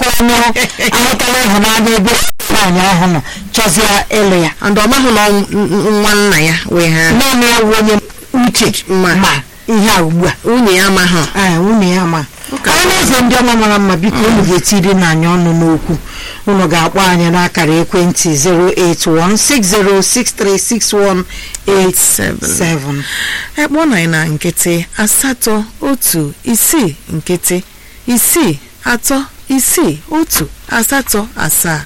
onye ahụtala ịhụnanya ebe nwaanyị ahụ nọ chọzie ịlụ ya and ọ maghị na ọ nwa nna ya wee ha naanị ya bụ onye uche Ma. ma ihe a ugbu a nwunye ya amaghị ee nwunye ya ma onye na-eze ndị ọma mara mma biko unu ga-etiri na anyị ọnụ n'okwu unu ga-akpọ anyị n'akara ekwentị 08160636187 ekpọ na na nkịtị asatọ otu isii nkịtị isii atọ isii otu asatọ asaa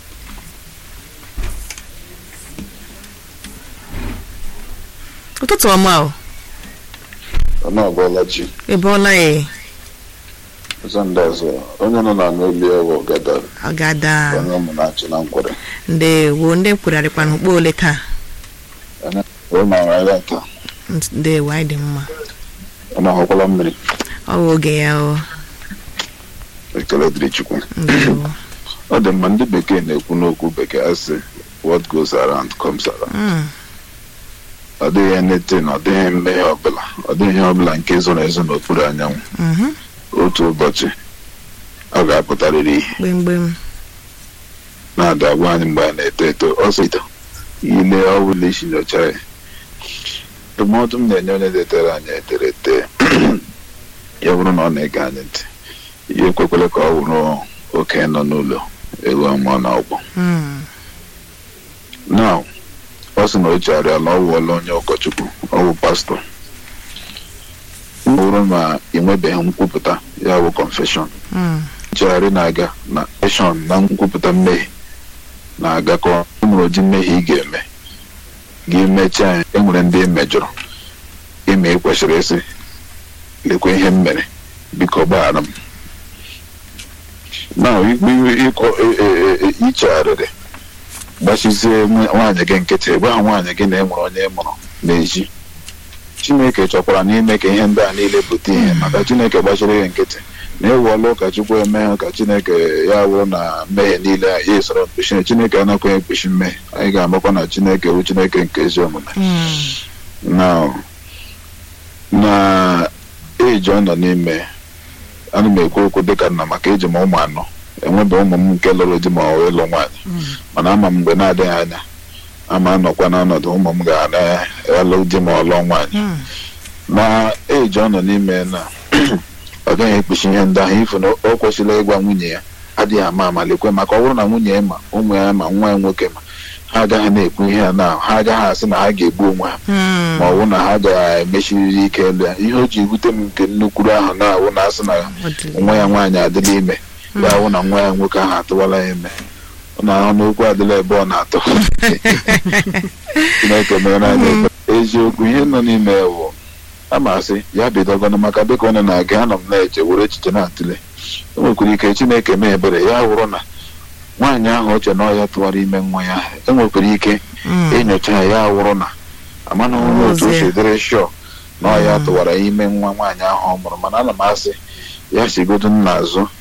ụtụtụ ọma o ọnụ ọbụla chi ebeọla ya ụzọ ndị ọzọ onye nọ na n'olu ewu gada agada onye ụmụ na-achị na nkwere ndewo ndị kwurarịkwa n'ukpo ole taa onye ma nwere taa ndewo anyị dị mma ọ na-ahụkwala mmiri ọ bụ oge ya o ekele dịrị chukwu ndewo ọ dị mma ndị bekee na-ekwu n'okwu bekee asị what goes around comes around Mm, ọ dịghị anything ọ dịghị mmehie ọbụla ọ dịghị ihe ọbụla nke zoro ezo n'okpuru anyanwụ mhm, otu ụbọchị ọ ga-apụtarịrị ihe gbemgbem na-ada agwa anyị mgbe a na-eto eto ọsọ ito ile ọbụla isi nyocha ya ndụmọdụ m na-enye onye detere anyị ederede ya bụrụ na ọ na-ege anyị ntị ihe ekwekwele ka ọ bụrụ oke nọ n'ụlọ ewu ọmụọ na ọgbọ Mm, now ọ sị na o chegharịa na ọ wụọla onye ụkọchukwu ọ bụ pastọ ọ bụrụ na ị nwebeghị nkwupụta ya bụ confession mm, nchegharị na-aga na eshọn na nkwupụta mmehie na-agakọ e nwere ụdị mmehie ị ga-eme gị mechaa ya enwere ndị ị mejọrọ ime ị kwesịrị ịsị lekwa ihe m mere biko gbaghara m na ikpe ịkọ e- e- e- ichegharịrị gbachizie nwa- nwaanyị gị nkịtị gwa nwaanyị gị na e nwere onye ị mụrụ n'ezi chineke chọkwara n'ime ka ihe ndị a niile pụta ihe maka chineke gbachiri gị nkịtị na ewuola ụka chukwu eme ha ka chineke ya bụrụ na mmehie niile ya esoro mkpuchi chineke anakwaghị ekpuchi mmehie anyị ga-amakwa na chineke bụ chineke nke ezi omume mm, na na eji ọ nọ n'ime ana m ekwu okwu dịka nna maka eji m ụmụ anọ enwebe ụmụ m nke lụrụ di ma ọ bụ ịlụ nwaanyị mana ama m mgbe na-adịghị anya ama anọkwa n'ọnọdụ ụmụ m ga-alụ di ma ọ lụọ nwaanyị mm, na eji ọ nọ n'ime na ọ gaghị ekpuchi ihe ndị ahụ ifu na o kwesịrị ịgwa nwunye ya adịghị ama amalekwe maka ọ bụrụ na nwunye ya ma ụmụ ya ma nwa ya nwoke ma ha agaghị na-ekwu ihe a na ha agaghị asị na ha ga-egbu onwe ha mm, ma ọ bụ na ha ga-emechiriri ike elu ya ihe o ji wute m nke nnukwuru ahụ na-awụ na asị na ọ dị- nwa ya nwaanyị adịla ime ya hụ na nwa ya nwoke ahụ atụwala ya ime ọ na-ahụ n'okwu adịla ebe ọ na-atọ chineke mere anyị ebere. eziokwu ihe nọ n'ime ya bụ a ma asị ya bidogona maka dịka ọ na-aga anọ m na-eche were echiche na-atụle o nwekwara ike chineke mee ebere ya wụrụ na nwaanyị ahụ oche na ọya tụwara ime nwa ya enwekwara ike mm, enyocha ya ya wụrụ na amanahụ na otu o si Ozie. dịrị shọ na ọya tụwara ime nwa nwaanyị ahụ ọ mụrụ mana ana m asị ya sigodu nna azụ